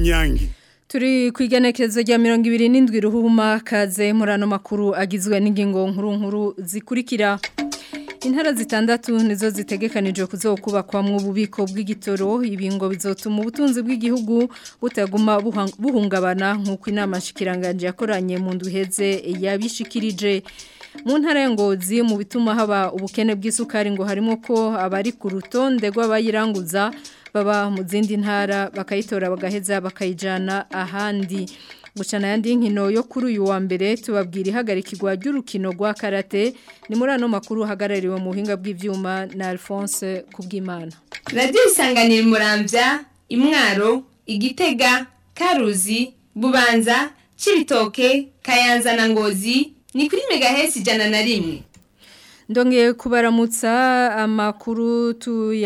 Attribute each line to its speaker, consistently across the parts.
Speaker 1: inyange
Speaker 2: Turi ku igenekerezo rya mirongo ibiri n'indwi ruhuma kaze muri ano makuru agizwe n'ingingo nkuru nkuru zikurikira intara zitandatu nizo zitegekanijwe kuzokubakwamwo ububiko bw'igitoro ibingo bizotuma ubutunzi bw'igihugu butaguma buhungabana nk'uko inama nshikiranganje yakoranye mu nduheze yabishikirije mu ntara ya ngozi mu bituma haba ubukene bw'isukari ngo harimo ko abari ku rutonde rw'abayiranguza baba mu zindi ntara bakayitora bagaheza bakayijana ahandi gucana yandi nkino yo kuri uyu wa mbere tubabwira ihagarikirwa ry'urukino rwa karate ni muri ano makuru hagarariwe mu buhinga bw'ibyuma na Alphonse Kubwimana
Speaker 3: radiyo isanganira murambya imwaro igitega karuzi bubanza cibitoke kayanza na ngozi ni kuri megahesi ijana na rimwe
Speaker 2: Ndongeye kubaramutsa amakuru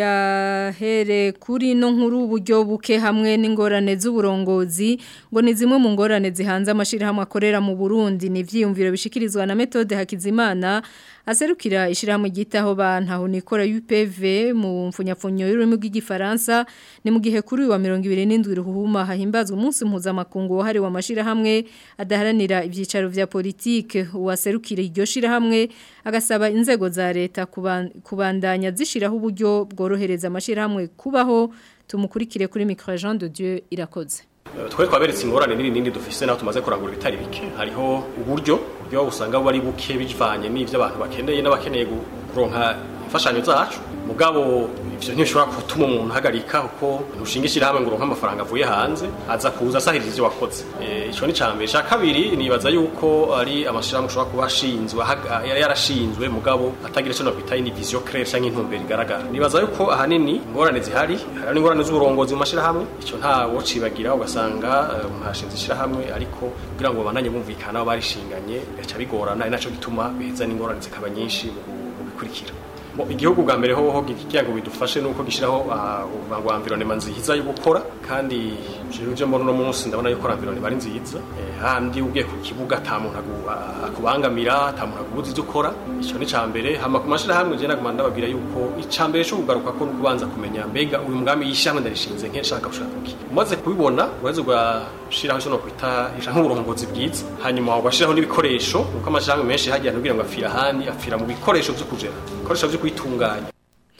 Speaker 2: tuyahere kuri no nkuru uburyo buke hamwe n'ingorane z'uburongozi ngo ni zimwe mu ngorane zihanze amashirahamwe akorera mu Burundi ni vyiyumviro bishikirizwa na Methode Hakizimana aserukira ishirahamwe gitaho bantaho nikora UPV mu mfunyapfunyo y'ururimi rw'igifaransa ni mu gihe kuri wa 27 ruhuma hahimbazwa umunsi mpuzamakungu wahari wa mashirahamwe adaharanira ivyicaro vya politike uwaserukira iryo shirahamwe agasaba inzego za leta kubandanya zishiraho uburyo bworohereza amashirahamwe kubaho tumukurikire kuri micro Jean de Dieu irakoze
Speaker 4: twe twaberetse ingorane nini nini dufise naho tumaze kurangura ibitari bike hariho uburyo buryo usanga bari buke bivanye n'ivyo abantu bakeneye n'abakeneye kuronka imfashanyo zacu mugabo ivyo ntibishobora gutuma umuntu ahagarika kuko ntushingishira hamwe ngo uronke amafaranga avuye hanze aza kuza asahiriza ivyo wakoze ico ni cambere ca kabiri nibaza yuko ari amashirahamwe ushobora kuba ashinzwe yarashinzwe mugabo atagira ico nokwita ni vision claire canke intumbero igaragara nibaza yuko ahanini ingorane zihari hari n'ingorane z'uburongozi mu mashirahamwe ico nta wocibagira ugasanga umuntu ashinze ishirahamwe ariko kugira ngo babandanye bumvikana barishinganye bigaca bigorana ari naco gituma biheza n'ingorane zikaba nyinshi mu bikurikira igihugu bwa mbere hoho kigira ngo bidufashe nuko gishiraho ngo environnement nziza yo gukora kandi je mbona no munsi ndabona yuko environnement bari nziza handi ugiye ku kibuga ata muntu akubangamira ata muntu akubuza ivyo ukora ico ni cambere hama ku mashira hamwe je naguma ndababwira yuko icambere cyo kugaruka ko kubanza kumenya mbega uyu mugambi yishamwe ndarishinze nke nshaka gushaka kuki umaze kubibona ureze ugashiraho cyo no kwita nk'uburongozi bwiza hanyuma ugashiraho n'ibikoresho kuko amashirahamwe menshi hagiye kugira ngo afira handi afira mu bikoresho vyo kujera ibikoresho vyo kwitunganya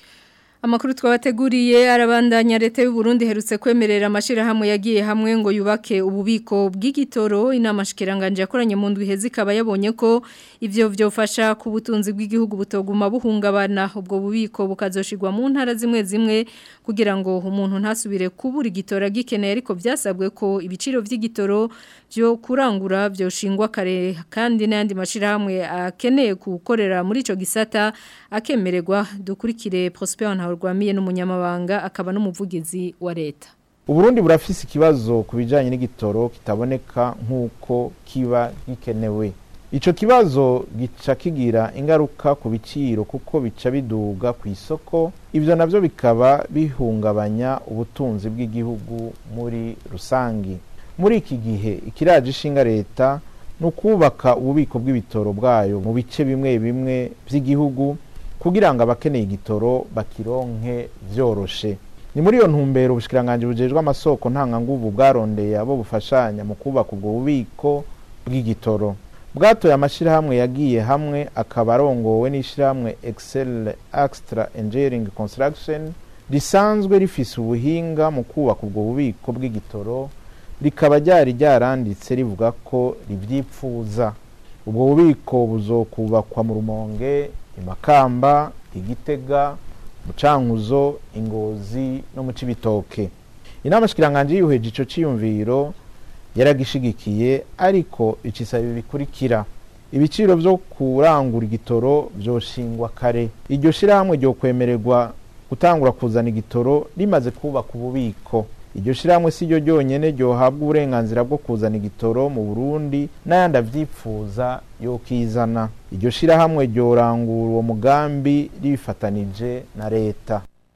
Speaker 2: Amakuru twabateguriye arabandanya leta y'u Burundi herutse kwemerera amashirahamwe yagiye hamwe ngo yubake ububiko bw'igitoro inama shikiranganje yakoranye mu ndwi hezi kaba yabonye ko ivyo vyofasha ku butunzi bw'igihugu butoguma buhungabana ubwo bubiko bukazoshirwa mu ntara zimwe zimwe kugira ngo umuntu ntasubire kubura igitoro gikeneye ariko byasabwe ko ibiciro vy'igitoro byo kurangura byo shingwa kare kandi n'andi mashirahamwe akeneye gukorera muri ico gisata akemererwa dukurikire Prosper Ntawurwamiye n'umunyamabanga akaba n'umuvugizi wa leta
Speaker 5: Uburundi burafise ikibazo kubijanye n'igitoro kitaboneka nkuko kiba gikenewe Ico kibazo gica kigira ingaruka ku biciro kuko bica biduga ku isoko ivyo navyo bikaba bihungabanya ubutunzi bw'igihugu muri rusangi muri iki gihe ikiraje ishinga leta ni ukubaka ububiko bw'ibitoro bwayo mu bice bimwe bimwe by'igihugu kugira ngo abakeneye igitoro bakironke vyoroshe ni muri iyo ntumbero ubushikiranganje bujejwe amasoko ntanganguvu bwarondeye abo bufashanya mu kubaka ubwo bubiko bw'igitoro bwatoye amashirahamwe yagiye hamwe akaba arongowe n'ishirahamwe excel extra engineering construction risanzwe rifise ubuhinga mu kubaka ubwo bubiko bw'igitoro rikaba ryari ryaranditse rivuga ko rivyipfuza ubwo bubiko buzokubakwa mu rumonge imakamba igitega mucankuzo ingozi no mu cibitoke inama shikiranganje yuheje ico ciyumviro yaragishigikiye ariko icisaba bikurikira ibiciro vyo kurangura igitoro vyoshingwa kare iryo shirahamwe ryo kwemererwa gutangura kuzana igitoro rimaze kubaka ububiko iryo shirahamwe si ryo ryonyene ryohabwa uburenganzira bwo kuzana igitoro mu burundi n'ayandi avyipfuza yokizana iryo shirahamwe ryorangura uwo mugambi ribifatanije na leta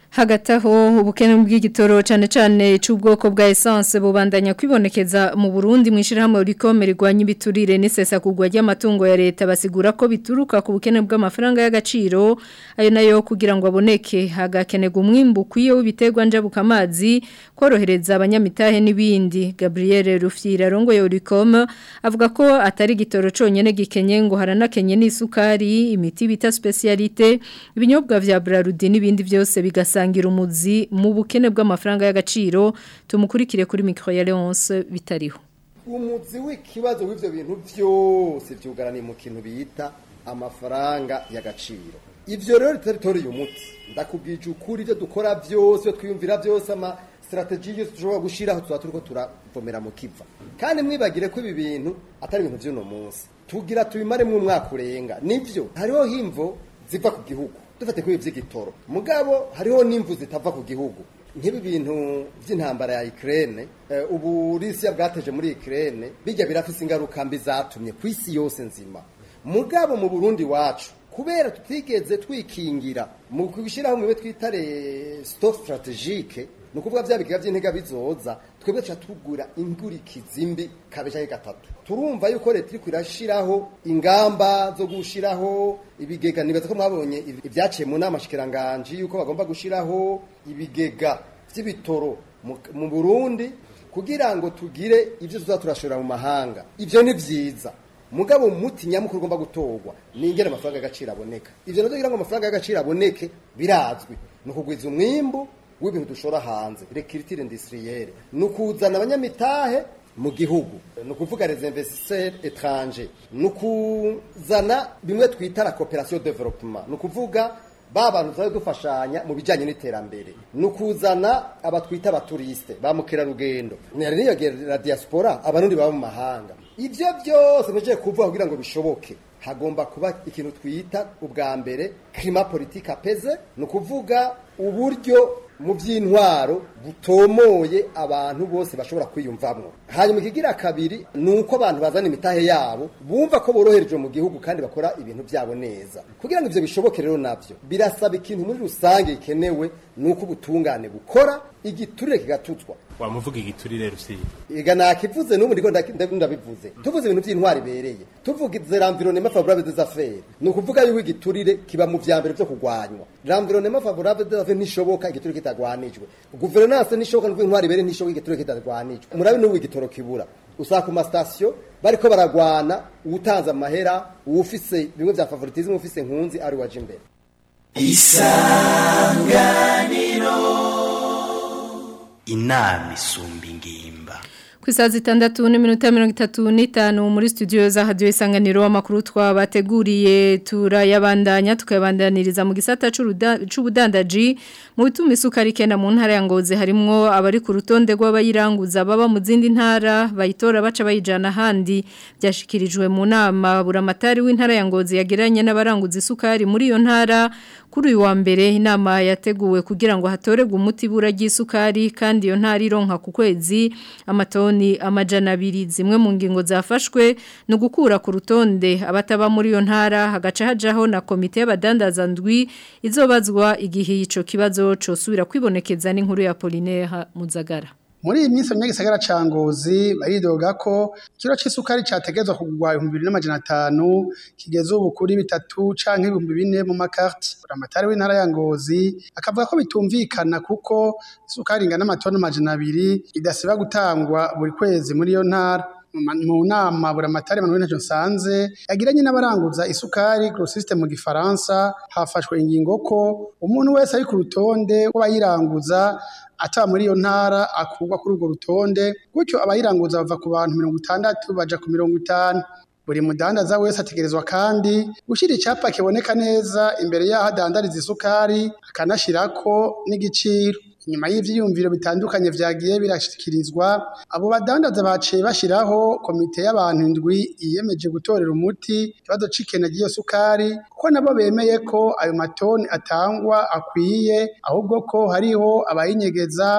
Speaker 2: hagati aho ubukene bw'igitoro cyane cyane cy'ubwoko bwa essence bubandanya kwibonekeza mu Burundi mu ishirahamwe rikome rigwanya ibiturire n'isesa kugwa ry'amatungo ya leta basigura ko bituruka ku bukene bw'amafaranga y'agaciro ayo nayo kugira ngo aboneke hagakenerwa umwimbu kwiye w'ibiterwa njabuka amazi korohereza abanyamitahe n'ibindi Gabriel Rufyira rongoye rikome avuga ko atari igitoro conyene gikenye ngo haranakenye n'isukari imiti bita specialité ibinyobwa vya Brarudi n'ibindi byose bigasa bisangira umuzi mu bukene bw'amafaranga y'agaciro tumukurikire kuri micro ya Leonce bitariho
Speaker 1: umuzi w'ikibazo w'ivyo bintu byose byugaraniye mu kintu bita amafaranga y'agaciro ivyo rero territory umuti ndakubwije ukuri ibyo dukora byose twiyumvira byose ama strategy yose dushobora gushiraho tuba turiko turavomera mu kiva kandi mwibagire ko ibi bintu atari ibintu by'uno munsi tugira tubimaremwo umwaka urenga nivyo hariho himvo ziva ku gihugu dufate kuri ivy'igitoro mugabo hariho n'imvu zitava ku gihugu nk'ibi bintu by'intambara ya Ukraine uh, ubu Russia bwateje muri Ukraine bijya birafise ingaruka mbi zatumye ku isi yose nzima mugabo mu Burundi wacu kubera tutigeze twikingira mu gushyiraho mwe twita stop strategique ni ukuvuga bya biga by'intega bizoza twebwe tuca tugura ingurikizi mbi kabesha gatatu turumva yuko leta iri kwirashiraho ingamba zo gushiraho ibigega nibaza ko mwabonye ibyaciye mu nama shikiranganje yuko bagomba gushiraho ibigega by'ibitoro mu Burundi kugira ngo tugire ibyo tuza turashora mu mahanga ivyo ni vyiza mugabo muti nyamukuru ugomba gutorwa ni ingene amafaranga y'agaciro aboneka ivyo navyo kugira ngo amafaranga y'agaciro aboneke birazwi ni ukugwiza umwimbu w'ibintu dushora hanze recruitire industrielle ni ukuzana abanyamitahe mu gihugu ni ukuvuga les investisseurs étrangers ni ukuzana bimwe twita la coopération développement ni ukuvuga ba bantu tuzajya dufashanya mu bijyanye n'iterambere ni ukuzana abatwita abaturiste ba mukerarugendo ntihari niyongera diaspora abarundi baba mu mahanga ibyo byose ntugiye kuvuga kugira ngo bishoboke hagomba kuba ikintu twita ubwa mbere kirima politike apeze ni ukuvuga uburyo mu by'intwaro butomoye abantu bose bashobora kwiyumvamo hanyuma ikigira kabiri ni uko abantu bazana imitahe yabo bumva ko boroherejwe mu gihugu kandi bakora ibintu byabo neza kugira ngo ibyo bishoboke rero nabyo birasaba ikintu muri rusange gikenewe ni uko ubutungane bukora igiturire kigatuzwa
Speaker 6: wamuvuga igiturire rusizi
Speaker 1: ega nakivuze n'ubu ndiko ndabivuze tuvuze ibintu by'intwari bereye tuvuze l'environnement favorable des affaires ni ukuvuga yuko igiturire kiba mu vya mbere byo kurwanywa l'environnement favorable des affaires ntishoboka igiturire kitagwanijwe guverinance ntishoboka n'uko intwari bereye ntishoboka igiturire kitagwanijwe murabe n'ubu igitoro kibura usanga ku masitasiyo bariko baragwana uwutanze amahera uwufise bimwe vya favoritisme ufise nkunzi ari waje imbere
Speaker 7: isanganiro inama isumba ingimba
Speaker 2: ku isaha zitandatu n'iminota mirongo itatu n'itanu muri studio za hadiyo isanganiro amakuru twabateguriye turayabandanya tukayabandaniriza mu gisata c'ubudandaji mu bituma isukari ikenda mu ntara ya ngozi harimwo abari ku rutonde rw'abayiranguza baba mu zindi ntara bayitora baca bayijana ahandi byashikirijwe mu nama buramatari w'intara ya ngozi yagiranye n'abaranguza isukari muri iyo ntara kuri uyu wa mbere inama yateguwe kugira ngo hatoregwe umuti bura ry'isukari kandi iyo ntara ironka ku kwezi amatoni amajana abiri zimwe mu ngingo zafashwe ni ugukura ku rutonde abataba muri iyo ntara hagaca hajaho na komite y'abadandaza ndwi izobazwa igihe ico kibazo cosubira kwibonekeza n'inkuru ya Polinaire Muzagara
Speaker 8: muri iyi minsi abanyagisagara ca ngozi baridoga ko ikiro c'isukari categezwa kugurwa ibihumbi bibiri n'amajana atanu kigeze ubu kuri bitatu canke ibihumbi bine mu makarti buramatari w'intara ya ngozi akavuga ko bitumvikana kuko isukari ingana amatoni amajana abiri idasiba gutangwa buri kwezi muri iyo ntara mu nama buramatari Manuel Ntacyo nsanze yagiranye n'abaranguza isukari grossiste mu gifaransa hafashwe ingingo ko umuntu wese ari ku rutonde w'abayiranguza ataba muri iyo ntara akurwa kuri urwo rutonde gutyo abayiranguza bava ku bantu mirongo itandatu baja ku mirongo itanu buri mudandaza wese ategerezwa kandi gushyira icyapa kiboneka neza imbere y'aho adandariza isukari akanashyirako n'igiciro inyuma y'ivyiyumviro bitandukanye vyagiye birashikirizwa abo badandaza baciye bashiraho komite y'abantu indwi yiyemeje gutorera umuti ikibazo c'ikena ry'iyo sukari kuko nabo bemeye ko ayo matoni atangwa akwiye ahubwo ko hariho abayinyegeza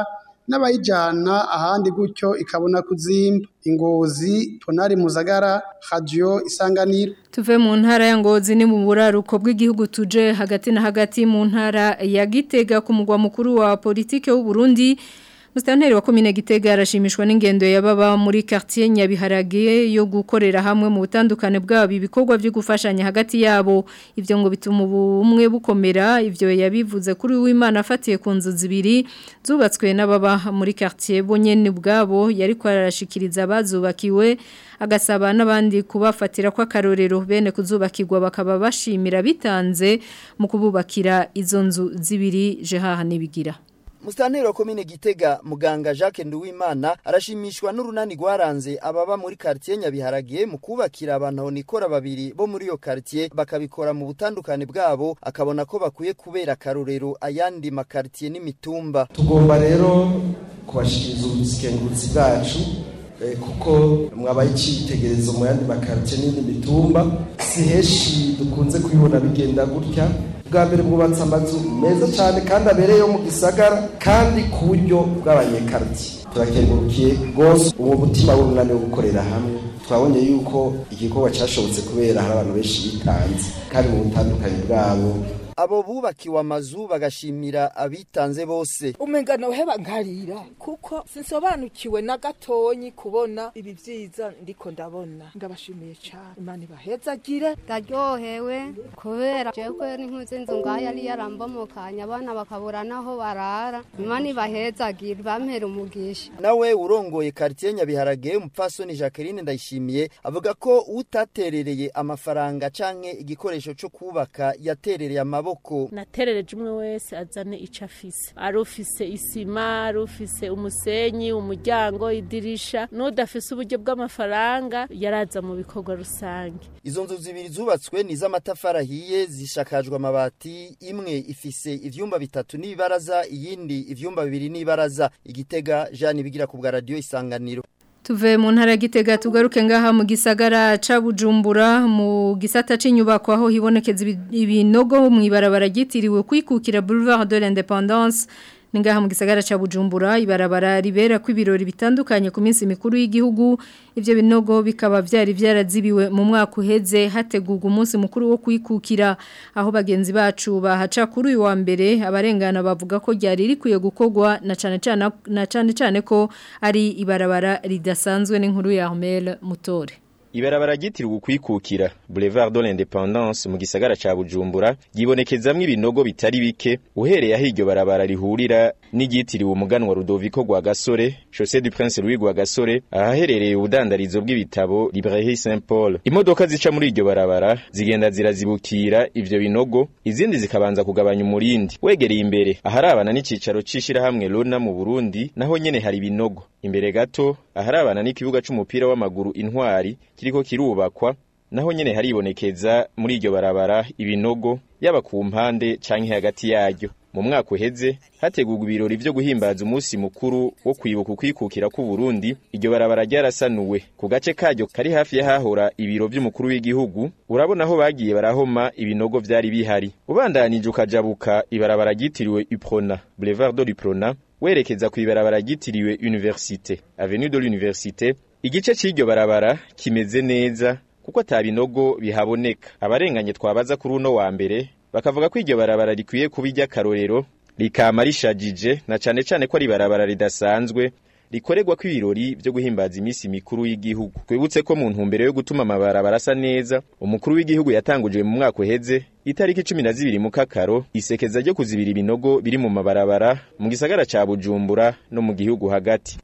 Speaker 8: n'abayijana ahandi gutyo ikabona kuzimba ingozi ponari muzagara radio isanganiro
Speaker 2: Tuve mu ntara ya Ngozi ni mu buraruko bw'igihugu tuje hagati na hagati mu ntara ya Gitega ku mugwa mukuru wa politike w'u Burundi Mustanteri wa komine Gitega arashimishwa n'ingendo yababa muri quartier Nyabiharage yo gukorera hamwe mu butandukane bwabo ibikorwa byo gufashanya hagati yabo ivyo ngo bituma ubumwe bukomera ivyo yabivuze kuri w'Imana afatiye ku nzu zibiri zubatswe n'ababa muri quartier bonyene bwabo yari kwarashikiriza abazubakiwe agasaba n'abandi kubafatira kwa karorero bene kuzubakirwa bakaba bashimira bitanze mu kububakira izo nzu zibiri jehaha nibigira
Speaker 9: Mustanteri wa komine Gitega muganga Jacques Nduwimana arashimishwa n'urunani rwaranze ababa muri quartier Nyabiharage mu kubakira abantu nikora babiri bo muri iyo quartier bakabikora mu butandukane bwabo akabona ko bakwiye kubera karorero ayandi makartier n'imitumba
Speaker 10: tugomba rero kubashikiriza ubusikengurutsi bwacu eh, kuko mwabaye icitegerezo mu yandi makartier n'indi mitumba si heshi dukunze kubibona bigenda gutya bwa mbere bwubatse amazu meza cyane kandi abereye yo mu gisagara kandi ku buryo bw'abanyekarti turakengurukiye rwose uwo mutima w'urunani wo gukorera hamwe twabonye yuko igikorwa cyashobotse kubera hari abantu benshi bitanze kandi mu butandukanye bwabo
Speaker 9: abo bubakiwe amazu bagashimira abitanze bose
Speaker 11: umenga noheba nkarira kuko sinsobanukiwe na gatonyi kubona ibi vyiza ndiko ndabona ndabashimiye cyane imana ibahezagire
Speaker 12: ndaryohewe kubera jewe n'inkuzi inzu ngaho yari yarambomokanye abana bakabura naho barara imana ibahezagire bampera umugisha
Speaker 9: nawe urongoye quartier Nyabiharage umupfasoni Jacqueline ndayishimiye avuga ko utaterereye amafaranga canke igikoresho cyo kubaka yaterereye amaboko
Speaker 13: naterereje umwe wese azane icyo afise ari ufise isima ari ufise umusenyi umuryango idirisha n'udafise uburyo bw'amafaranga yaraza mu bikorwa rusange
Speaker 9: izo nzu zibiri zubatswe ni iz'amatafari ahiye zishakajwe amabati imwe ifise ivyumba bitatu n'ibaraza iyindi ivyumba bibiri n'ibaraza igitega Jean bigira ku bwa radio isanganiro
Speaker 2: Tuve mu ntara gitega tugaruke ngaha mu gisagara ca Bujumbura mu gisata c'inyubako aho hibonekeza ibinogo mu ibarabara gitiriwe kwikukira Boulevard de l'Indépendance ningaha mu gisagara ca Bujumbura ibarabara ribera ku ibirori bitandukanye ku minsi mikuru y'igihugu ivyo binogo bikaba vyari vyarazibiwe mu mwaka uheze hategurwa umunsi mukuru wo kwikukira aho bagenzi bacu bahaca kuri uyu wa mbere abarengana bavuga ko ryari rikwiye gukorwa na cane cane na cane cane ko ari ibarabara ridasanzwe n'inkuru ya Armel Mutore
Speaker 14: Ibarabara ryitiriwe ukwikukira Boulevard de l'Indépendance mu gisagara ca Bujumbura gibonekezamwe ibinogo bitari bike uhereye aho iryo barabara rihurira n'igitiriwe umuganwa Rudoviko gwa Gasore Chaussée du Prince Louis gwa Gasore ahaherereye ubudandarizo bw'ibitabo Librairie Saint Paul imodoka zica muri iryo barabara zigenda zirazibukira ivyo binogo izindi zikabanza kugabanya umurindi wegereye imbere aharabana n'icicaro cishira hamwe Lona mu Burundi naho nyene hari binogo imbere gato aharabana n'ikibuga c'umupira w'amaguru intwari kiriko kirubakwa naho nyene haribonekeza muri iryo barabara ibinogo yaba ku mpande canke hagati yaryo mu mwaka uheze hategurwa ibirori vyo guhimbaza umunsi mukuru wo kwibuka ukwikukira ku Burundi iryo barabara ryarasanuwe ku gace karyo kari hafi y'ahahora ibiro vy'umukuru w'igihugu urabona aho bagiye barahoma ibinogo vyari bihari ubandanije ukajabuka ibarabara ryitiriwe Uprona Boulevard de l'Uprona werekeza ku ibarabara ryitiriwe Université Avenue de l'Université igice c'iryo barabara kimeze neza kuko ata binogo bihaboneka abarenganye twabaza kuri uno wa mbere bakavuga ko iryo barabara rikwiye kuba iry'akarorero rikama rishajije na cane cane ko ari barabara ridasanzwe rikorerwa ko ibirori vyo guhimbaza iminsi mikuru y'igihugu twibutse ko mu ntumbero yo gutuma amabarabara asa neza umukuru w'igihugu yatanguje mu mwaka uheze itariki cumi na zibiri mu kakaro isekeza ryo kuzibira ibinogo biri mu mabarabara mu gisagara ca bujumbura no mu gihugu hagati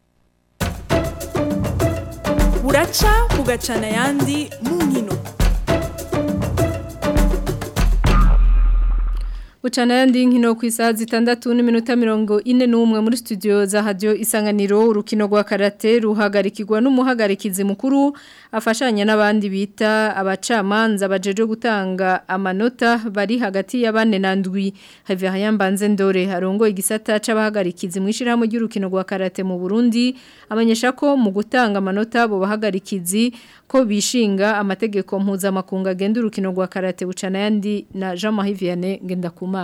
Speaker 15: buraca bugacana ayandi mu nkino
Speaker 2: Bucana yandi nkino ku isaha zitandatu n'iminota mirongo ine n'umwe muri studio za radio isanganiro urukino rwa karate ruhagarikirwa n'umuhagarikizi mukuru afashanya n'abandi bita abacamanza bajeje gutanga amanota bari hagati ya bane na ndwi Havia Mbanze Ndore harongo igisata c'abahagarikizi mwishiramo ry'urukino rwa karate mu Burundi amenyesha ko mu gutanga amanota bo bahagarikizi ko bishinga amategeko mpuzamakungu agenda urukino rwa karate bucana yandi na Jean Marie Vianney Ngendakumana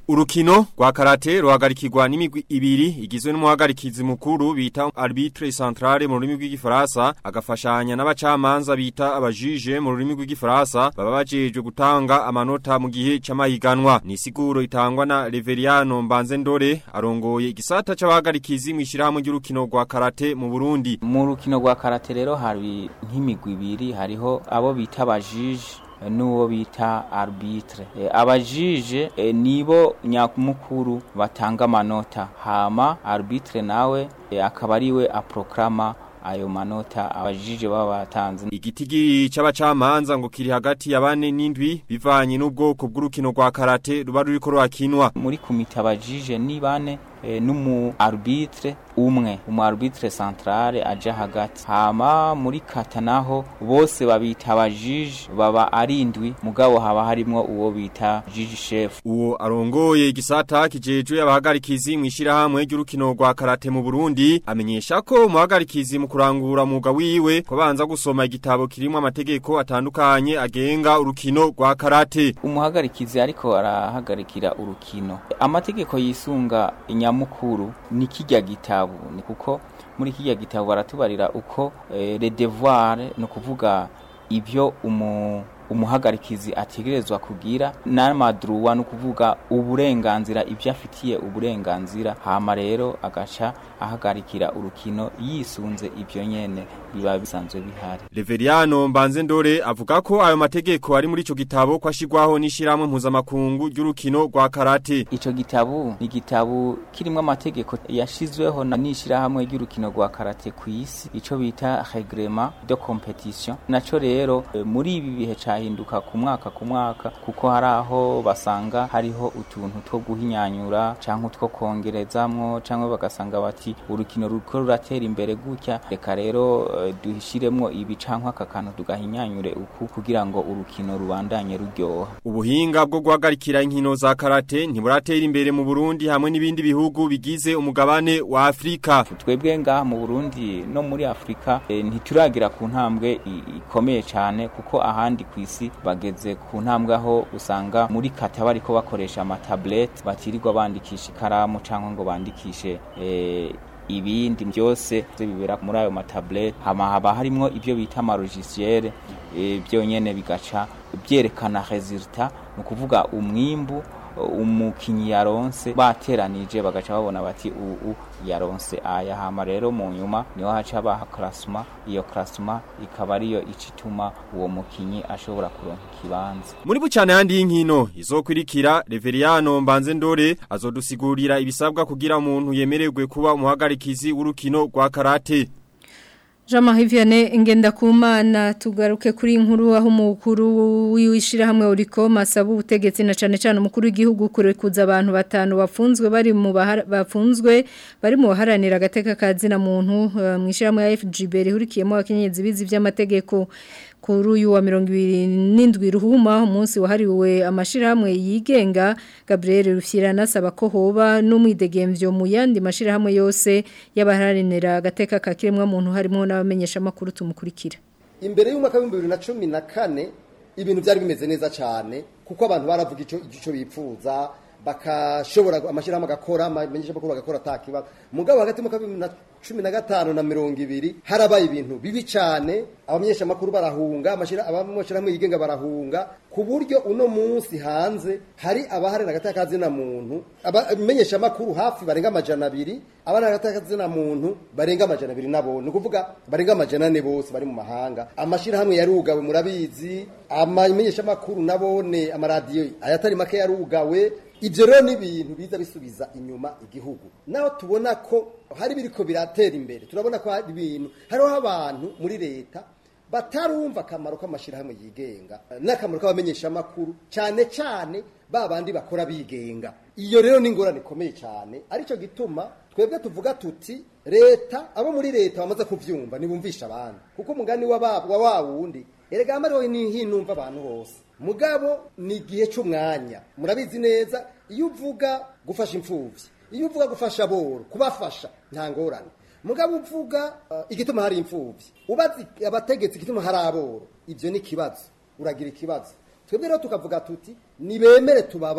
Speaker 16: Urukino rwa karate ruhagarikirwa n'imigwi ibiri igizwe n'umuhagarikizi mukuru bita arbitre centrale mu rurimi rw'igifaransa agafashanya n'abacamanza bita abajije mu rurimi rw'igifaransa baba bajejwe gutanga amanota mu gihe c'amahiganwa ni siguro itangwa na Reveriano Mbanze Ndore arongoye igisata c'abahagarikizi mu ishirahamwe ry'urukino rwa karate mu Burundi
Speaker 17: mu rukino rwa karate rero hari nk'imigwi ibiri hariho abo bita abajije n'uwo bita arbitre e, abajije e, nibo nyamukuru batanga amanota hama arbitre nawe e, akaba ariwe aproklama ayo manota abajije baba batanze
Speaker 16: igitigiri c'abacamanza ngo kiri hagati ya bane n'indwi bivanye n'ubwoko bw'urukino rwa karate ruba ruriko rurakinwa
Speaker 17: muri komite abajije ni bane e, n'umu arbitre umwe umu arbitre centrale aja hagati hama muri kata naho bose babita abajije baba arindwi mugabo haba harimwo uwo bita jiji chef
Speaker 16: uwo arongoye igisata kijejwe abahagarikizi mu ishirahamwe ry'urukino rwa karate mu Burundi amenyesha ko umuhagarikizi mu kurangura muga wiwe ko banza gusoma igitabo kirimo amategeko atandukanye agenga urukino rwa karate
Speaker 17: umuhagarikizi ariko arahagarikira urukino amategeko yisunga inyamukuru ni kijya gitabo ni kuko muri kijya gitabo baratubarira uko eh, le devoir no kuvuga ibyo umu umuhagarikizi ategerezwa kugira n'amadruwa no kuvuga uburenganzira ibyo afitiye uburenganzira hama rero agaca ahagarikira urukino yisunze ibyo nyene biba bisanzwe bihari
Speaker 16: Reveriano Mbanze Ndore avuga ko ayo mategeko ari muri ico gitabo kwashirwaho n'ishiramwe mpuzamakungu ry'urukino rwa karate
Speaker 17: ico gitabo ni gitabo kirimo amategeko yashizweho na n'ishirahamwe ry'urukino rwa karate ku isi ico bita règlement de compétition naco rero e, muri ibi bihe cahinduka ku mwaka ku mwaka kuko hari aho basanga hariho utuntu two guhinyanyura canke utwo kongerezamwo canke bagasanga bati urukino ruko ruratera imbere gutya reka rero uh, duhishiremwo ibi canke aka kantu tugahinyanyure uku kugira ngo urukino rubandanye ruryoha
Speaker 16: ubuhinga bwo guhagarikira inkino za karate ntiburatera imbere mu Burundi hamwe n'ibindi bihugu bigize umugabane wa Afrika
Speaker 17: twebwe ngaha mu Burundi no muri Afrika e, ntituragira ku ntambwe ikomeye cyane kuko ahandi ku isi bageze ku ntambwe aho usanga muri kata bariko bakoresha amatablete batirirwa bandikisha ikaramu cyangwa ngo bandikishe e, ibindi byose bibera muri ayo matablete hama haba harimo ibyo bita amarogisiere e, byonyene bigaca byerekana resultat ni ukuvuga umwimbu umukinyi yaronse bateranije bagaca babona bati ubu yaronse aya hama rero mu nyuma niho haca baha klasma iyo klasma ikaba ariyo icituma uwo mukinyi ashobora kuronka ikibanza
Speaker 16: muri bucane handi y'inkino izokwirikira Reveriano Mbanze Ndore azodusigurira ibisabwa kugira umuntu yemererwe kuba umuhagarikizi w'urukino rwa karate
Speaker 2: Jama hivyane ngenda kumana tugaruke kuri inkuru aho umukuru w'ishirahamwe uriko masaba ubutegetsi na cane cane umukuru w'igihugu kurekuza abantu batanu bafunzwe bari mu bafunzwe bari mu baharanira agateka kazina muntu mu ishirahamwe ya FGB rihurikiyemo abakenyezi bizi vy'amategeko kuri uyu wa mirongo ibiri n'indwi ruhuma umunsi wahariwe amashirahamwe yigenga Gabriel Rufyira nasaba ko hoba n'umwidegemvyo mu yandi mashirahamwe yose y'abaharanira agateka ka kiremwa muntu harimo n'abamenyesha makuru tumukurikira
Speaker 1: imbere y'umwaka w'ibihumbi bibiri na cumi na kane ibintu byari bimeze neza cyane kuko abantu baravuga icyo icyo bipfuza bakashobora amashyirahamwe agakora amenyesha makuru bagakora atakibazo mugabo hagati mu kabiri na cumi na gatanu na mirongo ibiri harabaye ibintu bibi cyane abamenyesha makuru barahunga amashyirahamwe yigenga barahunga ku buryo uno munsi hanze hari abaharira agateka kazina muntu abamenyesha makuru hafi barenga amajana abiri abana agateka kazina muntu barenga amajana abiri nabo ni ukuvuga barenga amajana ane bose bari mu mahanga amashyirahamwe yarugawe murabizi amamenyesha makuru nabone amaradiyo ayatari make yarugawe ibyo rero ni ibintu biza bisubiza inyuma igihugu naho tubona ko hari biriko biratera imbere turabona ko hari ibintu hariho abantu muri leta batarumva akamaro k'amashyirahamwe yigenga n'akamaro k'abamenyeshamakuru cyane cyane ba bandi bakora bigenga iyo rero ni ingorane ikomeye cyane aricyo gituma twebwe tuvuga tuti leta abo muri leta bamaze kubyumva ntibumvisha abandi kuko umugani wa wa wundi erega amariho ni hinumva abantu bose mugabo ni igihe cy'umwanya murabizi neza iyo uvuga gufasha imfubyi iyo uvuga gufasha aboro kubafasha nta ngorane mugabo uvuga igituma hari imfubyi ubazi abategetsi igituma hari aboro ibyo ni ikibazo uragira ikibazo twebwe rero tukavuga tuti nibemere tubabaze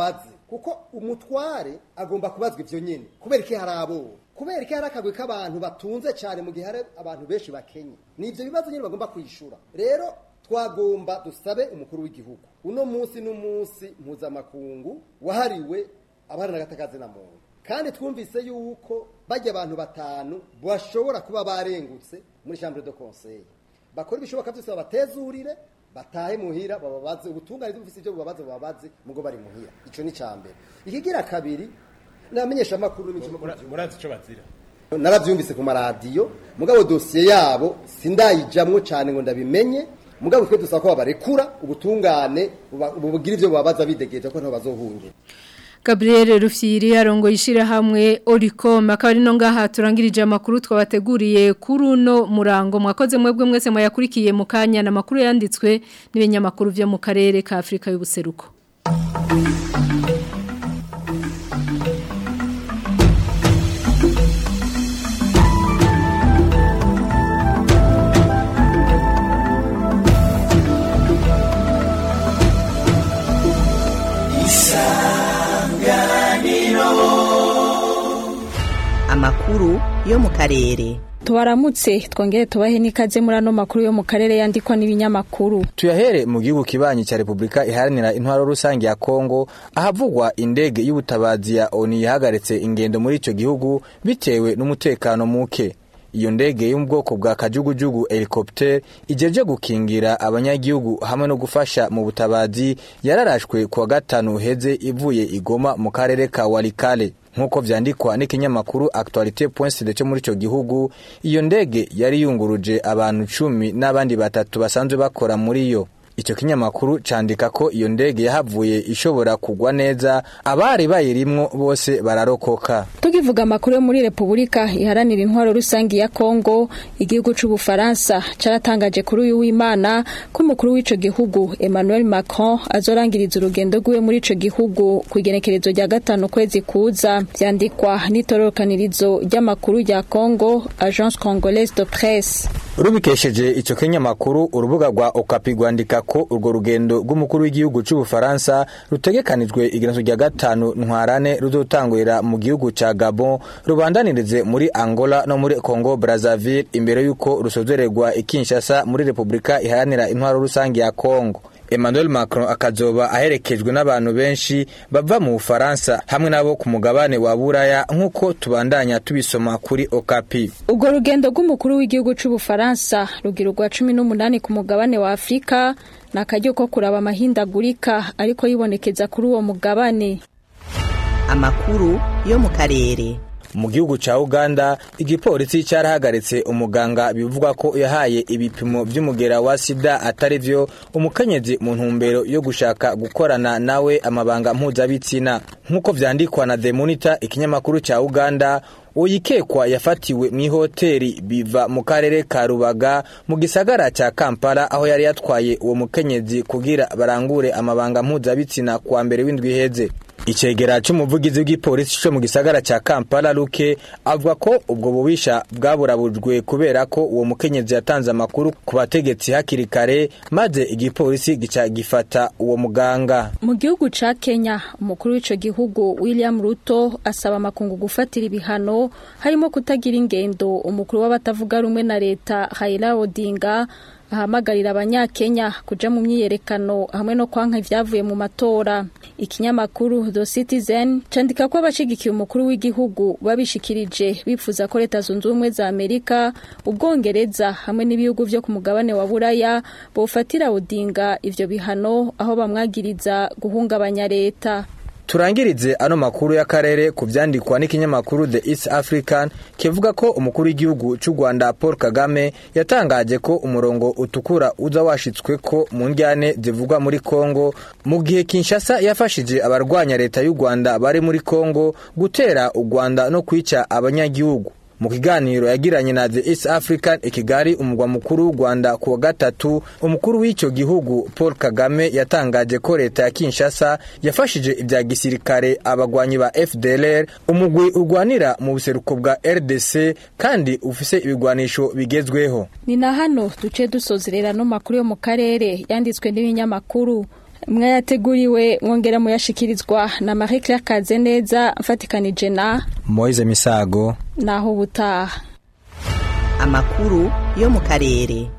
Speaker 1: kuko umutware agomba kubazwa ivyo nyene kubera iki hari abo kubera iki hari akagwi k'abantu batunze cyane mu gihe hari abantu benshi bakenye ni ivyo bibazo nyene bagomba kwishura rero twagomba dusabe umukuru w'igihugu uno munsi n'umunsi mpuzamakungu wahariwe abaharanira agatakazi na muntu kandi twumvise yuko bajya abantu batanu bashobora kuba barengutse muri chambre de conseil bakora ibishoboka byose babatezurire batahe muhira bababaze ubutungane bufise ibyo bubabaze bubabaze mugo bari muhira ico ni cambere ikigira kabiri namenyesha amakuru
Speaker 6: murazi ico bazira
Speaker 1: naravyumvise ku maradiyo mugabo dosiye yabo sindayijamwo cane ngo ndabimenye mugabo twe dusaba ko babarekura ubutungane bugira ivyo bubabaza bidegeje ko ntaho bazohungira
Speaker 2: Gabriel Rufyiri arongo yishira hamwe Oricom akaba ari no ngaha turangirije amakuru twabateguriye kuri uno murango mwakoze mwebwe mwese mwayakurikiye mu kanya na makuru yanditswe n'ibinyamakuru byo mu karere ka Afrika y'ubuseruko
Speaker 18: amakuru yo mu karere
Speaker 19: tubaramutse twongere tubahe n'ikaze muri ano makuru yo mu karere yandikwa n'ibinyamakuru
Speaker 20: tuyahere mu gihugu kibanyi cya repubulika iharanira intwaro rusange ya kongo ahavugwa indege y'ubutabazi ya oni yahagaritse ingendo muri icyo gihugu bitewe n'umutekano muke iyo ndege yo mu bwoko bwa kajugujugu helicopter ijeje gukingira abanyagihugu hamwe no gufasha mu butabazi yararashwe kuwa gatanu heze ivuye igoma mu karere ka warikale nk'uko vyandikwa n'ikinyamakuru actualité.cd cyo muri ico gihugu iyo ndege yari yunguruje abantu cumi n'abandi batatu basanzwe bakora muri yo icyo kinyamakuru candika ko iyo ndege yahavuye ishobora kugwa neza abari bayirimwo bose bararokoka
Speaker 19: tukivuga amakuru yo muri repubulika iharanira intwaro rusange ya kongo igihugu c'ubufaransa caratangaje kuri uyu w'imana ko umukuru w'ico gihugu emmanuel macron azorangiriza urugendo rwiwe muri ico gihugu ku igenekerezo rya gatanu kwezi kuza vyandikwa n'itororokanirizo ry'amakuru rya kongo agence congolaise de presse
Speaker 20: rubikesheje ico kinyamakuru urubuga rwa okapi rwandika ko urwo rugendo rw'umukuru w'igihugu c'ubufaransa rutegekanijwe igenezo rya gatanu ntwarane ruzotangurira mu gihugu ca gabon rubandanirize muri angola no muri congo brazzaville imbere y'uko rusozererwa ikinshasa muri repubulika iharanira intwaro rusange ya kongo Emmanuel Macron akazoba aherekejwe n'abantu benshi bava mu Bufaransa hamwe nabo ku mugabane wa Buraya nk'uko tubandanya tubisoma kuri Okapi.
Speaker 19: Ubwo rugendo rw'umukuru w'igihugu c'Ubufaransa rugira urwa cumi n'umunani ku mugabane wa Afrika ni akaryo ko kuraba amahindagurika ariko yibonekeza kuri uwo mugabane.
Speaker 18: Amakuru yo mu karere.
Speaker 20: mu gihugu ca Uganda igipolisi carahagaritse umuganga bivugwa ko yahaye ibipimo vy'umugera wa sida atari vyo umukenyezi mu ntumbero yo gushaka gukorana nawe amabanga mpuzabitsina nk'uko vyandikwa na The Monitor ikinyamakuru ca Uganda uyikekwa yafatiwe mu ihoteli biva mu karere ka Rubaga mu gisagara ca Kampala aho yari yatwaye uwo mukenyezi kugira barangure amabanga mpuzabitsina kwa mbere w'indwi iheze icegera c'umuvugizi w'igipolisi co mu gisagara ca Kampala Luke avuga ko ubwo bubisha bwaburabujwe kubera ko uwo mukenyezi yatanze amakuru ku bategetsi hakiri kare maze igipolisi gica gifata uwo muganga
Speaker 19: mu gihugu ca Kenya umukuru w'ico gihugu William Ruto asaba amakungu gufatira ibihano harimo kutagira ingendo umukuru w'abatavuga rumwe na leta Raila Odinga ahamagarira abanyakenya kuja mu myiyerekano hamwe no kwanka ivyavuye mu matora ikinyamakuru The Citizen candika ko abashigikiye umukuru w'igihugu babishikirije bipfuza ko leta zunze ubumwe za Amerika ubwongereza hamwe n'ibihugu vyo ku mugabane wa Buraya bofatira Odinga ivyo bihano aho bamwagiriza guhungabanya leta
Speaker 20: turangirize ano makuru y'akarere ku vyandikwa n'ikinyamakuru The East African kivuga ko umukuru w'igihugu c'u Rwanda Paul Kagame yatangaje ko umurongo utukura uza washitswe ko mu njyane zivugwa muri Kongo mu gihe Kinshasa yafashije abarwanya leta y'u Rwanda bari muri Kongo gutera u Rwanda no kwica abanyagihugu mu kiganiro yagiranye na The East African Ikigali umugwa mukuru w'u Rwanda ku wa gatatu umukuru w'ico gihugu Paul Kagame yatangaje ko leta ya Kinshasa yafashije ibya gisirikare abagwanyi ba FDLR umugwi urwanira mu buseruko bwa RDC kandi ufise ibigwanisho bigezweho
Speaker 19: ni na hano duce dusozerera no makuru yo mu karere yanditswe n'ibinyamakuru mwayateguriwe mwongera muyashikirizwa na Marie Claire Kazeneza mfatikanije na
Speaker 20: Moise Misago
Speaker 19: naho ubutaha
Speaker 18: amakuru yo mu karere